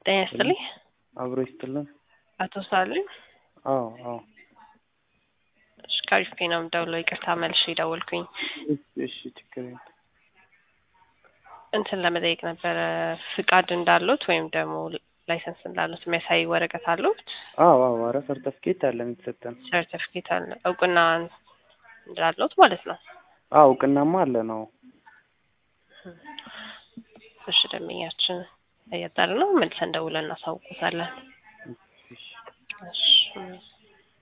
ጤና ይስጥልኝ። አብሮ ይስጥልን። አቶ ሳልም አዎ አዎ። እሺ ከአሪፍ ፔ ነው የምደውለው። ይቅርታ መልሼ ደወልኩኝ። እሺ እሺ፣ ችግር የለም። እንትን ለመጠየቅ ነበረ ፍቃድ እንዳሉት ወይም ደግሞ ላይሰንስ እንዳሉት የሚያሳይ ወረቀት አሉት? አዎ አዎ። ኧረ ሰርተፍኬት አለን የተሰጠን። ሰርቲፊኬት አለ እውቅና እንዳሉት ማለት ነው። አዎ እውቅናማ አለ ነው። እሺ ደንበኛችን እያጣር ነው መልሰን ደውለን እናሳውቁታለን። እሺ እሺ